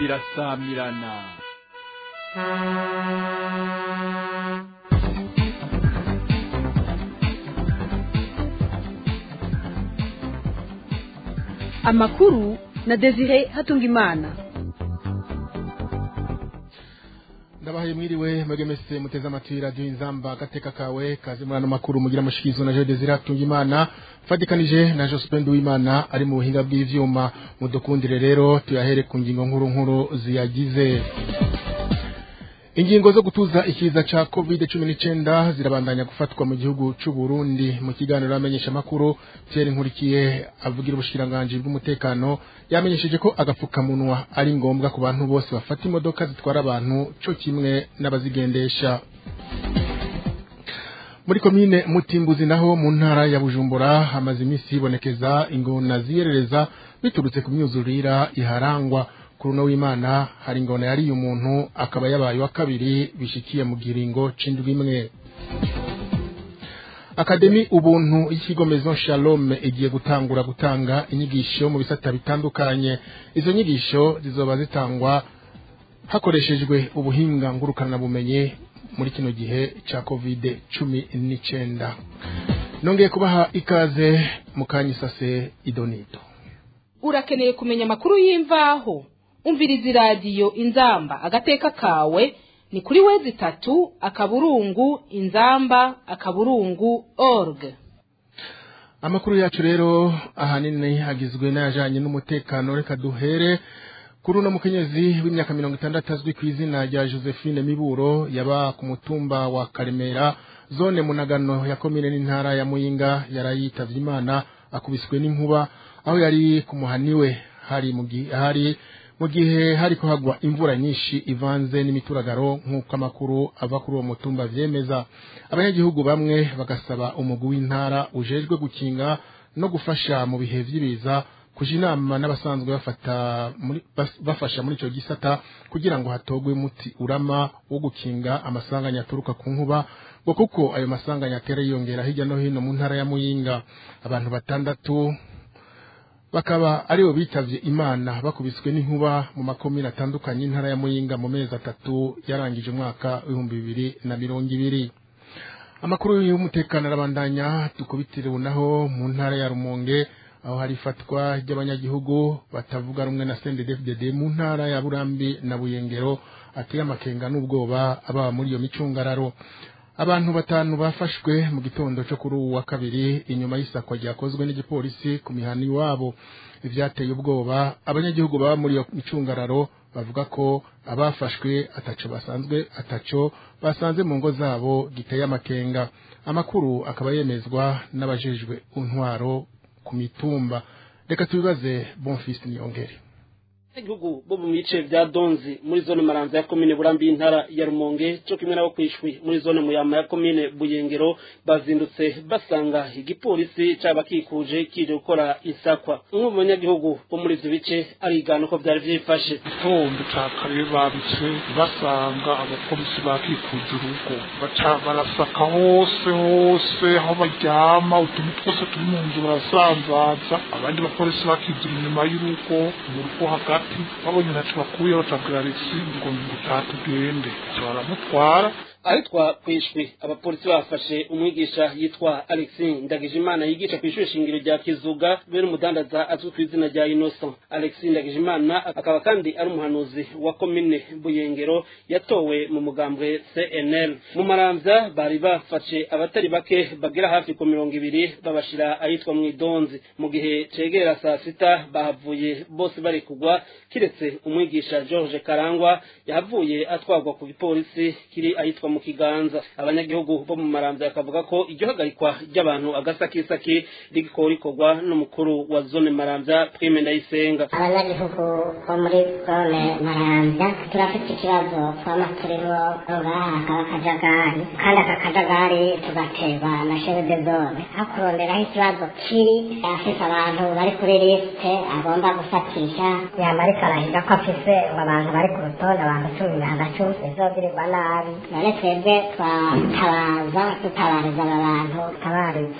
irasamirana amakuru na desire hatungimana ndabahaye mwiriwe mwebwe mese muteze amatwi radiyo inzamba agateka kawe kaze muri ano makuru mugira amushikizo na jean desire hatungimana fatikanije na josephine w'imana ari mu buhinga bw'ivyuma mudukundire rero tuyahere ku ngingo nkuru nkuru ziyagize ingingo zo gutuza ikiza ca covid cumi n'icenda zirabandanya gufatwa mu gihugu c'u Burundi mu kiganiro amenyesha makuru Pierre Nkurikiye avugira ubushikiranganji bw'umutekano yamenyesheje ko agapfukamunwa ari ngombwa ku bantu bose bafata imodoka zitwara abantu co kimwe n'abazigendesha muri komine mutimbuzi naho mu ntara ya bujumbura hamaze iminsi hibonekeza ingona ziyerereza biturutse ku myuzurira iharangwa kuruno w'imana hari ingona yariye umuntu akaba yabaye wa kabiri bishikiye mu giringo c'indwi imwe akademi ubuntu y'ikigo maison shalom igiye gutangura gutanga inyigisho mu bisata bitandukanye izo nyigisho zizoba zitangwa hakoreshejwe ubuhinga ngurukanabumenyi muri kino gihe ca covid cumi n'icenda nongeye kubaha ikaze mu kanyisase idonito urakeneye kumenya amakuru y'imvaho umviriza iradiyo inzamba agateka kawe ni kuri wezi itatu akaburungu inzamba akaburungu org amakuru yacu rero ahanini agizwe n'ayajanye n'umutekano reka duhere kuri uno mukenyezi w'imyaka mirongo itandatu azwi ku izina rya josephine miburo yaba ku mutumba wa karemera zone munagano ya komine n'intara ya muyinga yarayitavye imana akubiswe n'inkuba aho yari ku muhaniwe hari mu gihe hari mu gihe hariko hagwa imvura nyinshi ivanze n'imituragaro nk'uko amakuru ava kuri uwo mutumba vyemeza abanyagihugu bamwe bagasaba umugwi w'intara ujejwe gukinga no gufasha mu bihe vy'ibiza kuja inama n'abasanzwe bafata muri bas- bafasha muri ico gisata kugira ngo hatogwe umuti urama wo gukinga amasanganya aturuka ku nkuba ngo kuko ayo masanganya atera yiyongera hirya no hino mu ntara ya muyinga abantu batandatu bakaba aribo bitavye imana bakubiswe n'inkuba mu makomine atandukanye y'intara ya muyinga mu mezi atatu yarangije umwaka w'ibihumbi bibiri na mirongo ibiri amakuru y'umutekano arabandanya dukubitire naho mu ntara ya rumonge aho hari ifatwa ry'abanyagihugu batavuga rumwe na CNDD-FDD mu ntara ya Burambi na Buyengero ateye amakenga n'ubwoba ababa muri iyo micungararo abantu batanu bafashwe mu gitondo cyo kuri uwu wa kabiri inyuma y'isakwa ryakozwe n'igipolisi ku mihana iwabo ivyateye ubwoba abanyagihugu baba muri iyo micungararo bavuga ko abafashwe ataco basanzwe ataco basanze mu ngo zabo giteye amakenga amakuru akaba yemezwa n'abajejwe intwaro ku mitumba reka tubibaze bonfisi niyongere igihugu bo mu bice vya donzi muri zone maranza ya komine burambi y'intara ya rumonge co kimwe nabo kwishwi muri zone muyama ya komine buyengero bazindutse basanga igipolisi cabakikuje kije gukora isakwa umwe mu banyagihugu bo muri ivyo bice arigana uko vyari vyifashe gitondo ca kare babitse basanga abapolisi bakikuje urugo baca barasaka hose hose aho baryama utuntu twose turi mu nzu barasanzaza abandi bapolisi bakizira inyuma y'urugo mu rugo hagati babonye ntaco bakuye batabwira alexi ngo ngutaha tugende baramutwara ahitwa kwishwi abapolisi bafashe umwigisha yitwa alexis ndagijimana yigisha ku ishuri shingiro rya kizuga be n'umudandaza azwi ku izina rya innocent alexis ndagijimana akaba kandi ari umuhanuzi wa komine buyengero yatowe mu mugambwe cnl mu maramvya bari bafashe abatari bake bagera hafi ku mirongo ibiri babashira ahitwa mw'idonzi mu gihe cegera saa sita bahavuye bose bari kugwa kiretse umwigisha george karangwa yahavuye atwarwa ku gipolisi kiri ahitwa mu kiganza abanyagihugu bo mu maramvya bakavuga ko iryo hagarikwa ry'abantu agasakisaki rigiko rikorwa n'umukuru wa zone maramvya prime ndayisenga abanyagihugu bo muri zone maramvya turafite ikibazo twama turimo ngaha hakaba akajagari kandi aka kajagari tugaterwa na chef de zone aho kuronderaho ikibazo kiri afise abantu bari kuri lisite agomba gufatisha yama ariko arahiga ko afise ngo abantu bari ku rutonde abantu cumi na cumi bizogirirwa nabi none twebwe twatabaza dutabariza aba bantu tabariza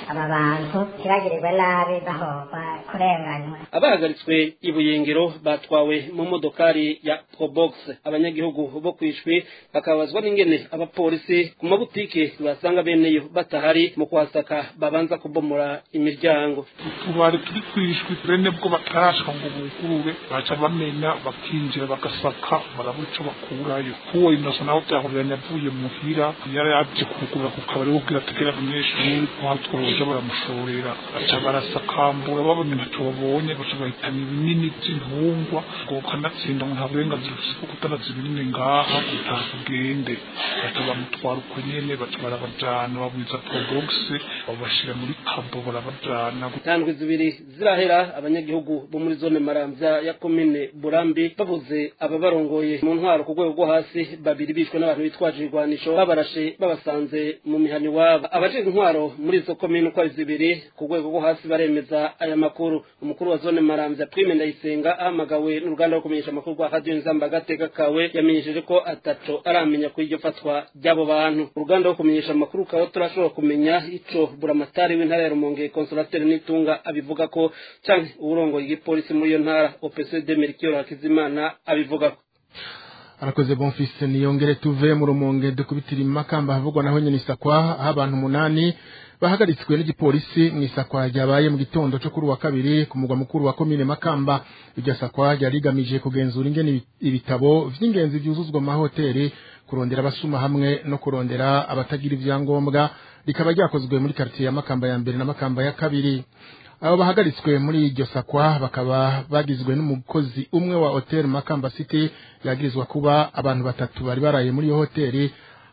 aba bantu ntibagirirwe nabi bahogwa kurenganywa abahagaritswe i buyengero batwawe mu modokari ya probox abanyagihugu bo kwishwi bakabazwa n'ingene abapolisi ku mabutike basanga beneyo batahari mu kuhasaka babanza kubomora imiryango utubari turi kwishwi bene bwo batarashwa ngo bugurure baca bamenya bakinjira bagasaka barabura ico bakurayo kuwo inoso naho vyahuriranye avuye muhira yari yaje kugurura ku kabari kubwira ategera abanyeshuri batworoja baramushorera baca barasakambura babonye ntaco babonye baca bahitana ibinini vy'intungwa ngo kanatsinda ngo nta burenganzira ufise bwo kutanaza ibinini ngaha utaha kugende baca bamutwara uko nyene baca barabajana babwiza probogisi babashira muri kabo barabajana intandwi zibiri zirahera abanyagihugu bo muri zone maramvya ya komine burambi babuze ababarongoye mu ntwaro ku rwego rwo hasi babiri bishwe n'abantu bitwaje ibigwanisho babarashe babasanze mu mihani wabo abajejwe intwaro muri izo komine uko ari zibiri ku rwego rwo hasi baremeza aya makuru umukuru wa zone maramvya prime ndayisenga ahamagawe n'uruganda rwo kumenyesha amakuru rwa radiyo nzamba agateka kawe yamenyesheje ko ataco aramenya kuri iryo fatwa ry'abo bantu uruganda rwo kumenyesha amakuru rukaba turashobora kumenya ico buramatari w'intara ya rumonge konsolateri n'itunga abivuga ko canke uwurongoye igipolisi muri iyo ntara opcd merikiyoro hakizimana abivuga ko arakoze bonfise niyongere tuve mu rumonge dukubitira imakamba havugwa naho nyene isakwa aho abantu umunani bahagaritswe n'igipolisi mu isakwa ryabaye mu gitondo cyo kuri wa kabiri ku mugwa mukuru wa komine makamba iryo sakwa ryari rigamije kugenzura ingene ibitabo vy'ingenzi vyuzuzwa mu mahoteli kurondera abasuma hamwe no kurondera abatagira ivyangombwa rikaba ryakozwe muri quartier ya makamba ya mbere na makamba ya kabiri abo bahagaritswe muri iryo sakwa bakaba bagizwe n'umukozi umwe wa hotel makamba city yagirizwa kuba abantu batatu bari baraye muri iyo hoteli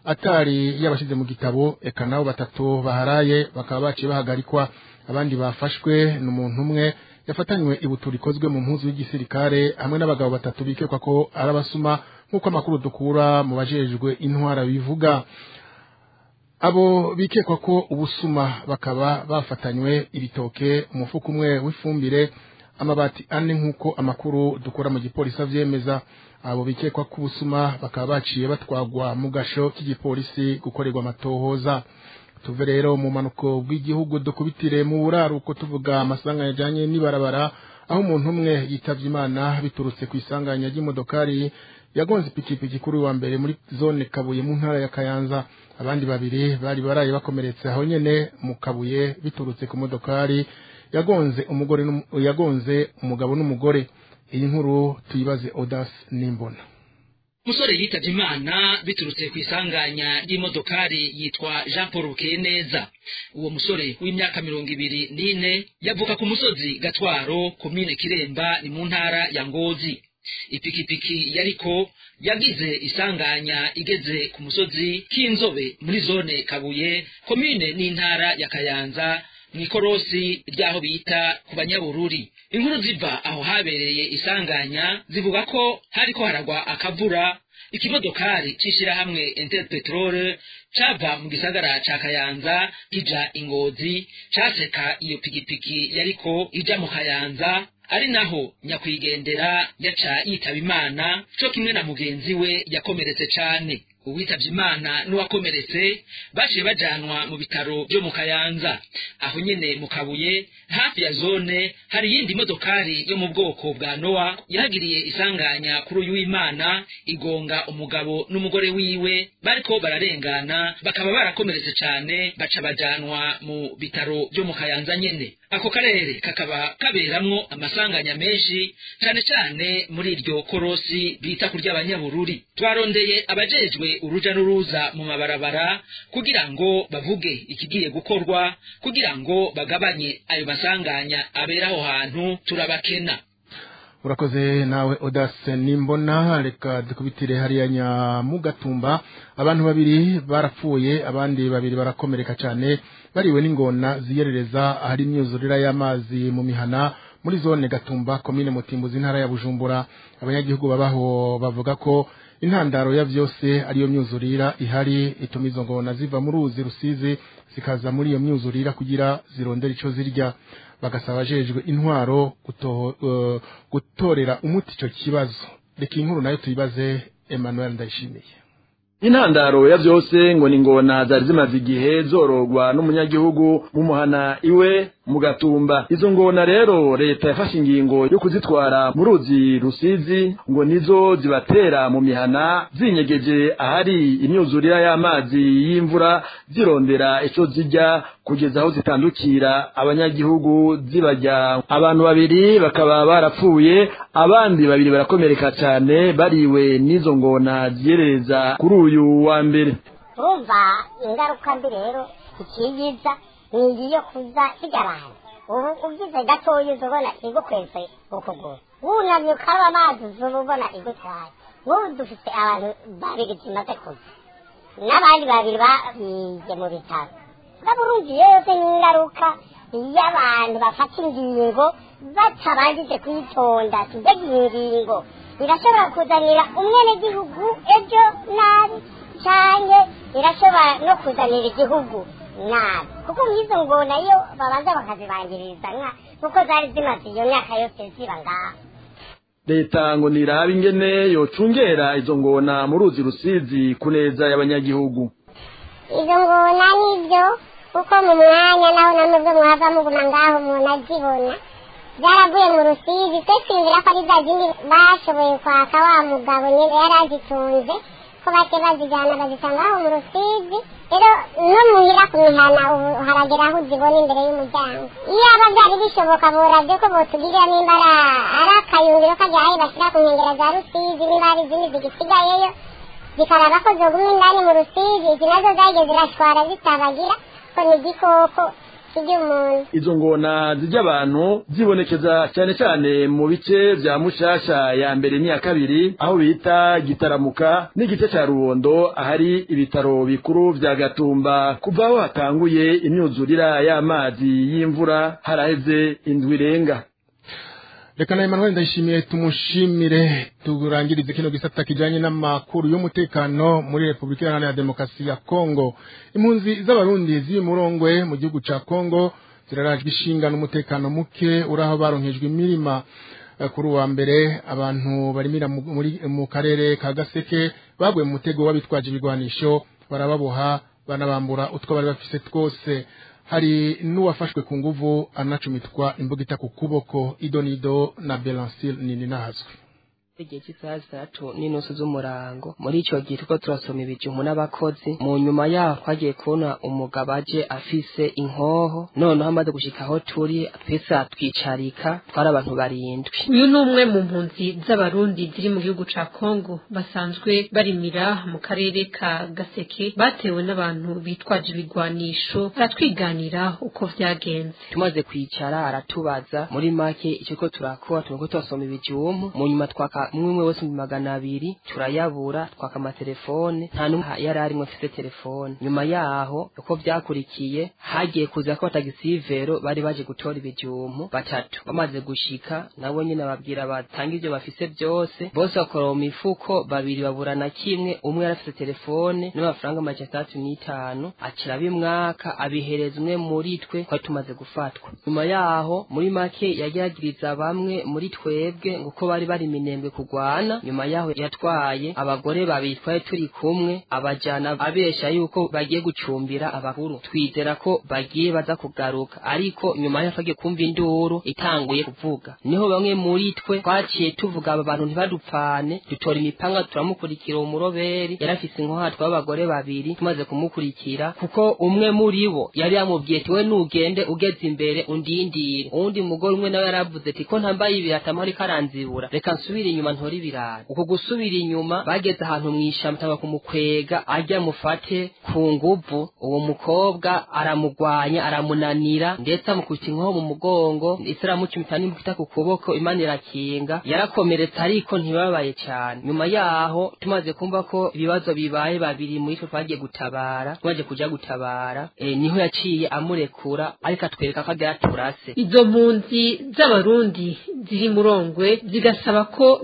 atari yabashize mu gitabo eka nabo batatu baharaye bakaba baciye bahagarikwa abandi bafashwe n'umuntu umwe yafatanywe ibutura ikozwe mu mpuzu y'igisirikare hamwe n'abagabo batatu bikekwa ko ari abasuma nk'uko amakuru dukura mu bajejwe intwara bivuga abo bikekwa ko ubusuma bakaba bafatanywe ibitoke umufuka umwe w'ifumbire amabati ane nk'uko amakuru dukura mu gipolisi avyemeza abo bikekwa ko ubusuma bakaba baciye batwagwa mu gasho k'igipolisi gukorerwa amatohoza tuve rero mu manuko bw'igihugu dukubitire mu buraruko tuvuga amasanganya ajanye n'ibarabara aho umuntu umwe yitavye imana biturutse ku isanganya ry'imodokari yagonze ipikipiki kuri wa mbere muri zone kabuye mu ntara ya kayanza abandi babiri bari baraye bakomeretse aho nyene mu kabuye biturutse ku modokari yagonze umugore yagonze umugabo n'umugore iyi nkuru tuyibaze Audace Nimbona umusore yitavye imana biturutse ku isanganya ry'imodokari yitwa jean paul bukeneza uwo musore w'imyaka mirongo ibiri n'ine yavuka ku musozi gatwaro komine kiremba ni mu ntara ya ngozi ipikipiki yariko yagize isanganya igeze ku musozi k'inzobe muri zone kabuye komine n'intara ya kayanza mw'ikorosi ry'aho bita ku banyabururi inkuru ziva aho habereye isanganya zivuga ko hariko haragwa akavura ikimodokari c'ishirahamwe interpetrole cava mu gisagara ca kayanza kija ingozi caseka iyo pikipiki yariko ija mu kayanza ari naho nyakwigendera yaca yitaba imana co kimwe na mugenzi we yakomeretse cane uwitavye imana n'uwakomeretse baciye bajanwa mu bitaro vyo mu kayanza aho nyene mu kabuye hafi ya zone hari iyindi modokari yo mu bwoko bwa nowa yahagiriye isanganya kuri uyu w'imana igonga umugabo n'umugore wiwe bariko bararengana bakaba barakomeretse cane baca bajanwa mu bitaro vyo mu kayanza nyene ako karere kakaba kaberamwo amasanganya menshi cane cane muri iryo korosi bita kurya abanyabururi twarondeye abajejwe uruja n'uruza mu mabarabara kugira ngo bavuge ikigiye gukorwa kugira ngo bagabanye ayo masanganya abera aho hantu turabakena urakoze nawe Audace nimbona reka dukubitire hariya nyamugatumba abantu babiri barapfuye abandi babiri barakomereka cyane bariwe n'ingona ziyerereza ahari imyuzurira y'amazi mu mihana muri zone gatumba komine mutimbuzi intara ya bujumbura abanyagihugu babaho bavuga ko intandaro ya vyose ariyo myuzurira ihari ituma izo ngona ziva mu ruzi rusizi zikaza muri iyo myuzurira kugira zirondera ico zirya bagasaba abajejwe intwaro guto, uh, gutorera umuti ico kibazo reka inkuru nayo tuyibaze Emmanuel Ndayishimiye intandaro ya vyose ngo ni ngona zari zimaze igihe zorogwa n'umunyagihugu mu muhana iwe mu gatumba izo ngona rero leta yafashe ingingo yo kuzitwara mu ruzi rusizi ngo nizo zibatera mu mihana zinyegeje ahari imyuzurira y'amazi y'imvura zirondera ico zijya kugeza aho zitandukira abanyagihugu zibajya abantu babiri bakaba barapfuye abandi babiri barakomereka cyane bariwe n'izo ngona ziyerereza kuri uyu wa mbere urumva ingaruka mbi rero ikiyiza ni iyo kuza zigarana ubu ugize gatoya uza ubona igukweze ukuguru wunamye ukaba amazi uzuba ubona igutwaye nk'ubu dufite abantu babiri zimaze kuza n'abandi babiri babiye mu bitaro ngabo urumva yose n'ingaruka iyo abantu bafata ingingo batabanjije kuyitonda mbega iyi ngingo irashobora kuzanira umwenegihugu ejo nabi cyane irashobora no kuzanira igihugu nabi kuko nk'izo ngona iyo babanza bakazibangiriza nka kuko zari zimaze iyo myaka yose ziba ngaha leta ngo nirabe ingene yocungera izo ngona mu ruzi rusizi ku neza y'abanyagihugu izo ngona nibyo kuko mu mwanya naho namubwo mwava muguma ngaho umuntu azibona byaravuye mu rusizi twe twinjira ko ari za zindi bashoboye kwaka wa mugabo nyine yari azitunze ko bake bazijyana bazisanga aho mu rusizi rero no muhira ku mihana ubu haragera aho uzibona imbere y'umuryango iyo aba byari bishoboka burabyo ko botugirira nimba ari akayungiro kajyaye bashyira ku nkengero za rusizi nimba hari izindi zigisigayeyo zikaraba ko zogumye indani mu rusizi izi nazo zagiye zirashwara zitabagira ko ni igikoko kijya umuntu izo ngona zijya abantu zibonekeza cyane cyane mu bice vya mushasha ya mbere n'iya kabiri aho bita gitaramuka n'igice ca rubondo ahari ibitaro bikuru vya gatumba kuva aho hatanguye imyuzurira y'amazi y'imvura haraheze indwi irenga reka na Emmanuel ndayishimiye tumushimire turangirize kino gisata kijanye n'amakuru y'umutekano muri Republika Iharanira Demokarasi ya Kongo impunzi z'abarundi ziri murongwe mu gihugu ca Kongo zirarajwe ishinga n'umutekano muke uraho baronkejwe imirima Eh, kuri uwa mbere abantu barimira mu- muri mu karere ka Gaseke baguye mu mutego w'abitwaje ibigwanisho barababoha banabambura utwo bari bafise twose hari n'uwafashwe ku nguvu anacumitwa imbugita ku kuboko idonido na Belancil nini nahazwe igihe cy'isaha zitatu n'inusu z'umurango muri icyo gihe turiko turasoma ibijumbu n'abakozi mu nyuma yaho twagiye kubona umugabo aje afise inkoho noneho amaze gushika aho turi twese atwicarika twari abantu barindwi uyu ni umwe mu mpunzi z'abarundi ziri mu gihugu ca kongo basanzwe barimira mu karere ka gaseke batewe n'abantu bitwaje ibigwanisho baratwiganira uko vyagenze tumaze kwicara aratubaza muri make icyo ko turakora turiko turasoma ibijumbu mu nyuma twaka umwe umwe wese mu magana abiri turayabura twaka amatelefone nta n'umwe yari arimwe afise telefone nyuma yaho uko vyakurikiye hagiye kuza ko batagisivero bari baje gutora ibijumbu batatu bamaze gushika nabo nyine babwira batanga ivyo bafise byose bose bakora mu mifuko babiri babura na kimwe umwe yari afise telefone n'amafaranga amajana atandatu n'itanu akira bimwaka abihereza umwe muri twe twari tumaze gufatwa nyuma yaho muri make yagiragiriza bamwe muri twebwe ngo uko bari bari minembwe kugwana nyuma yaho yatwaye abagore babiri twari turi kumwe abajana abesha yuko bagiye gucumbira abakuru twizera ko bagiye baza kugaruka ariko nyuma yaho twagiye kumva induru itanguye kuvuga niho bamwe muri twe twaciye tuvuga aba bantu ntibadupfane dutora imipanga turamukurikira umuroberi yari afise inkohatwa y'abagore babiri tumaze kumukurikira kuko umwe muri bo yari yamubwiye ati we nugende ugeze imbere undindire uwundi mugore umwe nawe yaravuze ati ko ntambaye ibirata amahoro ikaranzibura reka nsubire inyuma ntore ibirata uko gusubira inyuma bageze ahantu mw'ishamba tanga kumukwega ajya mufate ku nguvu uwo mukobwa aramugwanya aramunanira ndetse amukubita inkoho mu mugongo ndetse aramucumita n'imbugita ku kuboko imana irakinga yarakomeretse ariko ntibabaye cyane nyuma yaho tumaze kumva ko ibibazo bibaye babiri muri twe twagiye gutabara tumaze kuja gutabara e, niho yaciye amurekura ariko atwereka ko agira turase izo mpunzi z'abarundi ziri murongwe zigasaba ko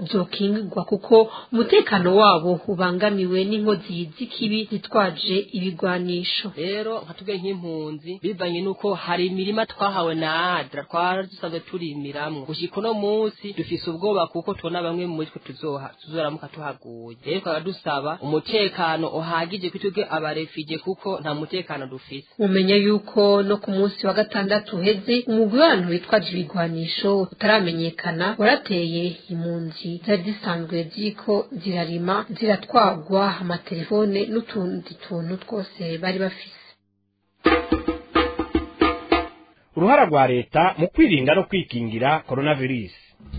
zokingirwa kuko umutekano wabo ubangamiwe n'inkozi z'ikibi zitwaje ibigwanisho rero nka tubwe nk'impunzi bivanye n'uko hari imirima twahawe na adra twari dusanzwe turimiramwo gushika uno munsi dufise ubwoba kuko tubona bamwe muri twe tuzoha tuzoramuka tuhaguye rero tukaba dusaba umutekano uhagije kuri twebwe abarefije kuko nta mutekano dufise mumenya yuko no ku munsi wa gatandatu uheze umugwi w'abantu witwaje ibigwanisho utaramenyekana warateye impunzi zari zisanzwe ziriko zirarima ziratwagwa amatelefone n'utundi tuntu twose bari bafise uruhara rwa leta mu kwirinda no kwikingira coronavirus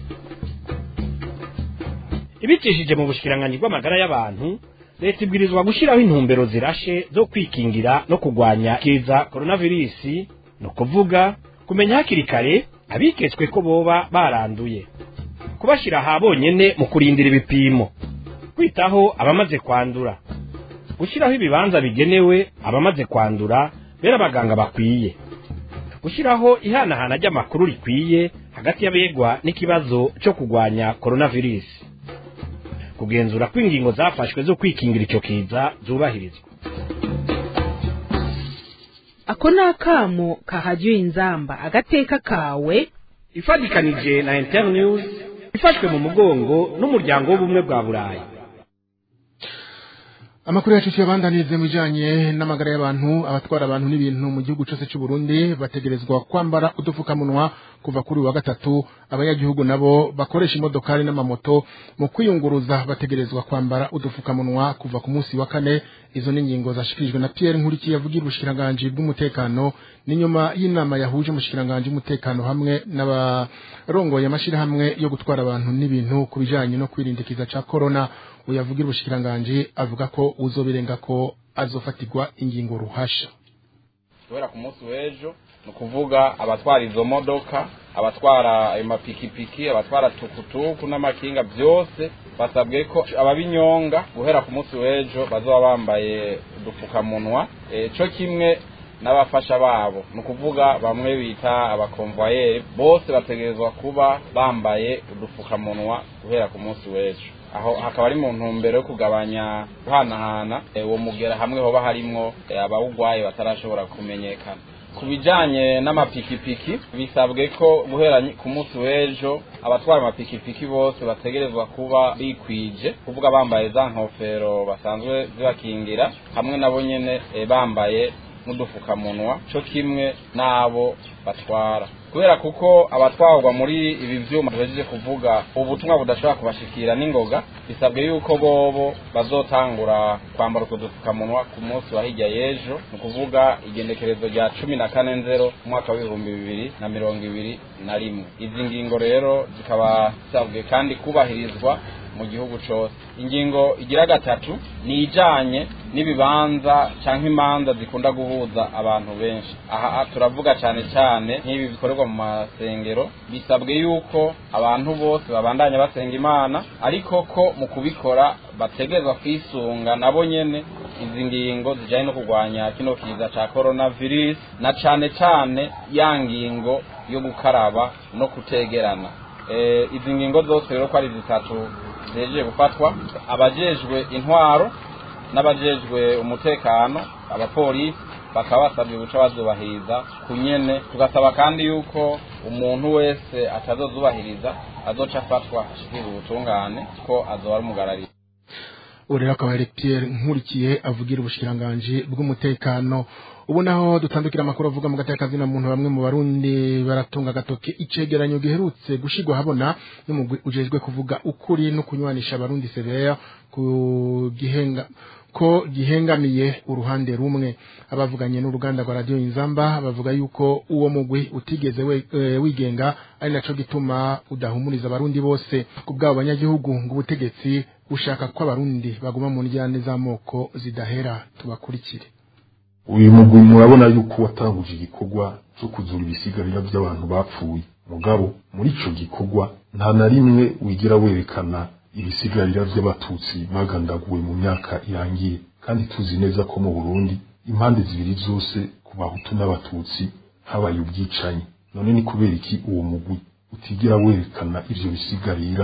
ibicishije mu bushikiranganji bw'amagara y'abantu leta ibwirizwa gushyiraho intumbero zirashe zo kwikingira no kurwanya kiza coronavirus ni ukuvuga kumenya hakiri kare abiketswe ko boba baranduye kubashyira aha bonyene mu kurindira ibipimo kwitaho abamaze kwandura gushyiraho ibibanza bigenewe abamaze kwandura bera abaganga bakwiye gushyiraho ihanahana ry'amakuru rikwiye hagati y'abegwa n'ikibazo cyo kurwanya coronavirus kugenzura ko ingingo zafashwe zo kwikingira icyo kiza zubahirizwa ako ni akamo kahajya inzamba agateka kawe ifatikanije na internews ifashwe mu mugongo n'umuryango w'ubumwe bwa burayi amakuru yacu tuyabandanirize mu bijanye n'amagara y'abantu abatwara abantu n'ibintu mu gihugu cyose cy'u Burundi bategerezwa kwambara udupfukamunwa kuva kuri wa gatatu abanyagihugu nabo bakoresha imodokari n'amamoto mu kwiyunguruza bategerezwa kwambara udupfukamunwa kuva ku munsi wa kane izo ni ingingo zashikirijwe na Pierre Nkurikiye avugira ubushikiranganje bw'umutekano n'inyuma y'inama yahuje umushikiranganji w'umutekano hamwe n'abarongoye amashirahamwe yo gutwara abantu n'ibintu ku bijanye no kwirindikiza ca corona uyavugira ubushikiranganje avuga ko uzobirenga ko azofatirwa ingingo ruhasha kubera ku munsi w'ejo ni ukuvuga abatwara izo modoka abatwara ayo mapikipiki abatwara tukutuku n'amakinga byose basabwe ko ababinyonga guhera ku munsi w'ejo bazoba bambaye udupfukamunwa cyo kimwe n'abafasha babo ni ukuvuga bamwe bita abakomvayeri bose bategerezwa kuba bambaye udupfukamunwa guhera ku munsi w'ejo aho hakaba ari mu ntumbero yo kugabanya guhanahana uwo mugera hamwe hoba harimwo abawugwaye batarashobora kumenyekana ku bijanye n'amapikipiki bisabwe ko guhera ku munsi w'ejo abatwara amapikipiki bose bategerezwa kuba bikwije kuvuga bambaye za nkofero basanzwe zibakingira hamwe nabo nyene bambaye n'udufukamunwa cyo kimwe n'abo batwara kubera kuko abatwarwa muri ibi vyuma tuhejeje kuvuga ubutumwa budashobora kubashikira n'ingoga bisabwe yuko bobo bazotangura kwambara utwo dupfukamunwa ku munsi wa hirya y'ejo ni ukuvuga igendekerezo rya cumi na kane nzero umwaka w'ibihumbi bibiri na mirongo ibiri na rimwe izi ngingo rero zikaba zisabwe kandi kubahirizwa mu gihugu cyose ingingo igira gatatu ni ijanye n'ibibanza cyangwa imanza zikunda guhuza abantu benshi aha turavuga cyane cyane nk'ibi bikorerwa mu masengero bisabwe yuko abantu bose babandanya basenga imana ariko ko mu kubikora bategerezwa kwisunga nabo nyene izi ngingo zijanye no kurwanya kino kiza ca coronavirus na cane cane ya ngingo yo gukaraba no kutegerana izi ngingo zose rero ko ari zitatu zejeje gufatwa abajejwe intwaro n'abajejwe umutekano abapolisi bakaba basabwe guca bazubahiriza ku nyene tugasaba kandi yuko umuntu wese atazozubahiriza azoca afatwa ashikira ubutungane ko azoba ari umugarariye ubu rero akaba ari Pierre nkurikiye avugira ubushikiranganje bw'umutekano ubu naho dutandukira amakuru avuga mu gateka kazina muntu bamwe mu barundi baratunga gatoke icegeranyo giherutse gushigwa habona n'umugwi ujejwe kuvuga ukuri no kunywanisha abarundi severa ku gihenga ko gihengamiye uruhande rumwe abavuganye n'uruganda rwa radio Inzamba bavuga yuko uwo mugwi utigeze we, e, wigenga ari naco gituma udahumuriza abarundi bose kubwabo banyagihugu ngo ubutegetsi ushaka ko abarundi baguma mu njyane z'amoko zidahera tubakurikire uyu mugwi murabona yuko watanguje igikorwa cyo kuzura ibisigarira by'abantu bapfuye mugabo muri ico gikorwa nta na rimwe wigira werekana ibisigarira by'abatutsi bagandaguwe mu myaka irangiye kandi tuzi neza ko mu Burundi impande zibiri zose ku bahutu n'abatutsi habaye ubwicanyi none ni kubera iki uwo mugwi utigira werekana ivyo bisigarira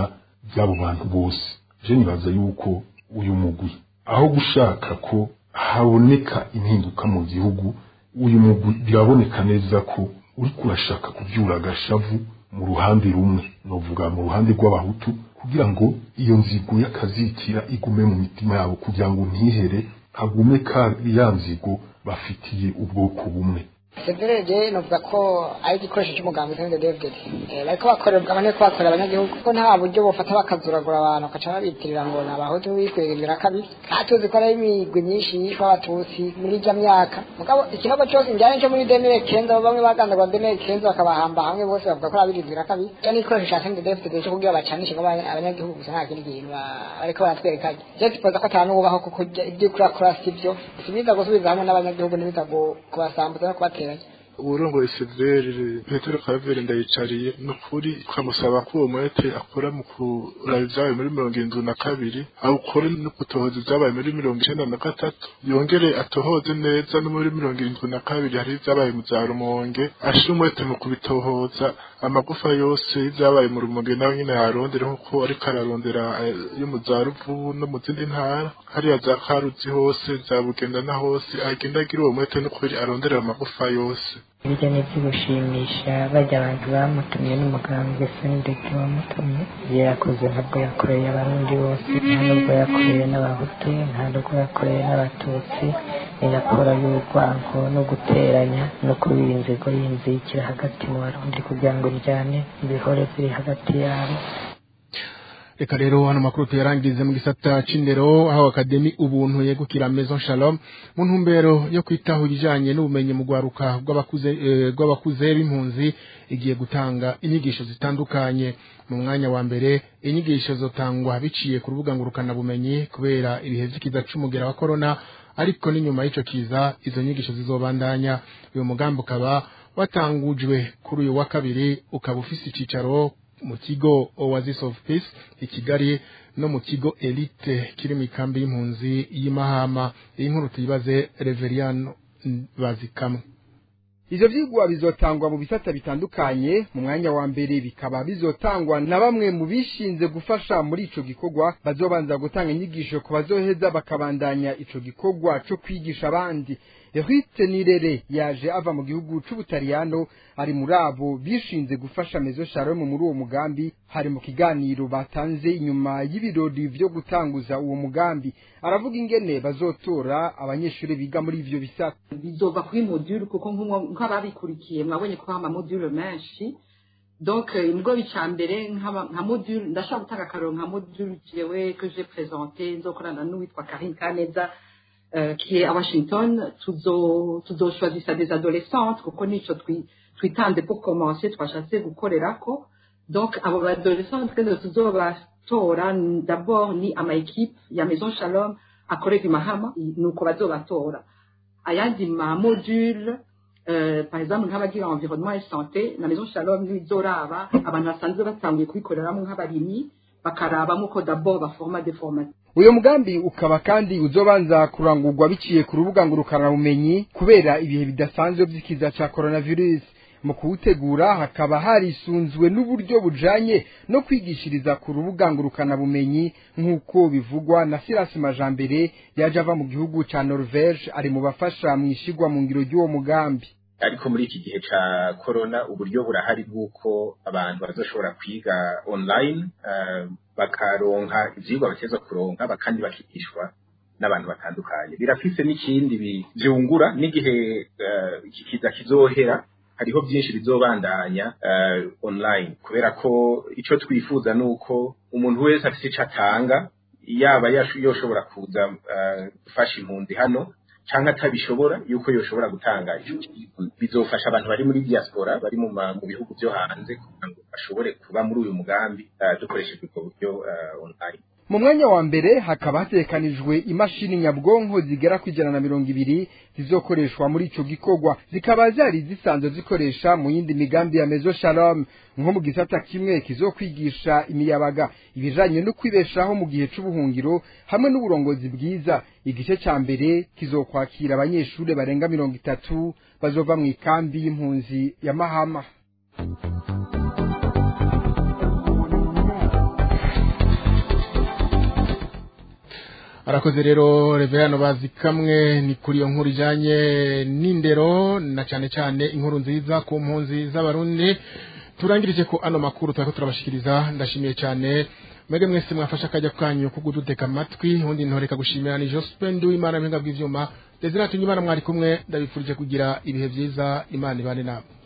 by'abo bantu bose je nibaza yuko uyu mugwi aho gushaka ko haboneka impinduka mu gihugu uyu mugwi biraboneka neza ko uri kurashaka kubyura agashavu mu ruhande rumwe novuga mu ruhande rw'abahutu kugira ngo iyo nzigo y'akazitira igume mu mitima yabo kugira ngo ntihere hagume ka ya nzigo bafitiye ubwoko bumwe severege novuga ko ari igikoresho cy'umugambi sende david bariko bakorera abane ko bakorera abanyagihugu ko nta buryo bufata bakazuragura abantu bakaca babitirira ngo ni abahutu bikwegera kabiri nta tuzi ko ari imigwi myinshi yishwe abatutsi muri ijya myaka mugabo ikinogo cyose njyane cyo muri demire kenza bamwe bagandagwa demire kenza bakabahamba hamwe bose bavuga ko abirindira kabiri cyo ni igikoresho cya sende david cyo kugira bacanishe ngo abanyagihugu gusa nta kindi kintu bariko baratwereka je tipoza ko atanubaho kuko ibyo kuri akora si byo sibiza gusubiza hamwe n'abanyagihugu n'ibiza kubasambuza no kubatera uburongoye severe petero karaveri ndayicariye ni ukuri twamusaba ko uwo mwete akora mu kuraba ibyabaye muri mirongo irindwi na kabiri awukore no gutohoza ibyabaye muri mirongo icyenda na gatatu yongere atohoze neza no muri mirongo irindwi na kabiri hari ibyabaye mu bya rumonge ashire umwete mu kubitohoza amagufa yose y'ibyabaye mu rumonge nawe nyine yarondera nk'uko ariko ararondera yo mu za ruvubu no mu zindi ntara hariya za karuzi hose za bugenda na hose agenda agira uwo mwete n'ukuri aronderera amagufa yose ibyo ni iby'ugushimisha bajya abantu bamutumye n'umugambwe sendege wamutumye ibyo yakoze ntabwo yakoreye abarundi bose nta nubwo yakoreye n'abahutu nta nubwo yakoreye n'abatutsi ni raporo y'urwango no guteranya no kubiba inzigo y'inzikira hagati mu barundi kugira ngo njyane ibihore ziri hagati yabo reka rero hano makuru tuyarangize mu gisata c'indero aho akademi ubuntu yegukira maison shalom mu ntumbero yo kwitaho ibijanye n'ubumenyi mu gwaruka rw'abakuze rw'abakuze b'impunzi igiye gutanga inyigisho zitandukanye mu mwanya wa mbere inyigisho zotangwa biciye ku rubuga ngurukana bumenyi kubera ibihe vy'ikiza c'umugera wa corona ariko n'inyuma y'ico kiza izo nyigisho zizobandanya uyu mugambi ukaba watangujwe kuri uyu wa kabiri ukaba ufise icicaro mu kigo Oasis of Peace i Kigali no mu kigo Elite kiri mu ikambi y'impunzi y'Imahama iyi nkuru tuyibaze Reveriano bazikamwe Ivyo vyigwa bizotangwa mu bisata bitandukanye mu mwanya wa mbere bikaba bizotangwa na bamwe mu bishinze gufasha muri ico gikorwa bazobanza gutanga inyigisho ku bazoheza bakabandanya ico gikorwa co kwigisha abandi Eric Nirere yaje ava mu gihugu c'Ubutaliyano ari muri abo bishinze gufasha Mezo Shalom muri uwo mugambi hari mu kiganiro batanze inyuma y'ibirori vyo gutanguza uwo mugambi aravuga ingene bazotora abanyeshuri biga muri ivyo bisata bizova kuri module kuko nk'ababikurikiye mwabonye ko hama module menshi donc nibwo bica mbere nka module ndashobora gutanga akarero nka module jewe que j'ai présenté nzokorana n'uwitwa Karine Kaneza Uh, qui est à Washington, tuzoshwazisa des adolescentes kuko nico twitanze pour commencer twashatse gukorerako donc abo badolescentes kende tuzobatora d'abord ni ama equipe ya Maison Shalom akorera imahama nuko bazobatora ayandi ma module Uh, par exemple nk'abagira environnement et santé na Maison Shalom nizoraba abantu basanzwe batanguye kubikoreramo nk'abarimyi bakarabamo ko d'abord baforma des formations uyo mugambi ukaba kandi uzobanza kurangurwa biciye ku rubuga ngurukanabumenyi kubera ibihe bidasanzwe vy'ikiza ca coronavirus mu kuwutegura hakaba harisunzwe n'uburyo bujanye no kwigishiriza ku rubuga ngurukanabumenyi nk'uko bivugwa na Silas Majambere yaje ava mu gihugu ca Norvege ari mu bafasha mu ishigwa mu ngiro ry'uwo mugambi ariko muri iki gihe ca corona uburyo burahari bw'uko abantu bazoshobora kwiga online uh, bakaronka ivyigwa bateza kuronka kandi bakigishwa n'abantu batandukanye birafise n'ikindi vyungura n'igihe iki uh, kiza kizohera hariho byinshi bizobandanya uh, online kubera ko ico twifuza nuko umuntu wese afise ico atanga yaba yoshobora kuza gufasha impunzi hano canke atabishobora yuko yoshobora gutanga bizofasha abantu bari muri diaspora bari mu bihugu byo hanze kugira ngo bashobore kuba muri uyu mugambi dukoresheje ubwo buryo online mu mwanya wa mbere hakaba hatekanijwe imashini nyabwonko zigera ku ijana na mirongo ibiri zizokoreshwa muri ico gikorwa zikaba zari zisanzwe zikoresha mu yindi migambi ya mezo shalom nko mu gisata kimwe kizokwigisha imiyabaga ibijanye no kwibeshaho mu gihe c'ubuhungiro hamwe n'uburongozi bwiza igice ca mbere kizokwakira abanyeshuri barenga mirongo itatu bazova mu ikambi y'impunzi ya mahama arakoze rero reverano bazi kamwe ni kuri iyo nkuru ijanye n'indero na cyane cyane inkuru nziza ku mpunzi z'abarundi turangirije ko ano makuru turako turabashikiriza ndashimiye cyane mwege mwese mwafasha akajya kanyu ko kuduteka amatwi undi ntoreka gushimira ni Jospin Duwimana mpinga bw'ivyuma Desire Tunyimana mwari kumwe ndabifurije kugira ibihe byiza Imana ibane nabo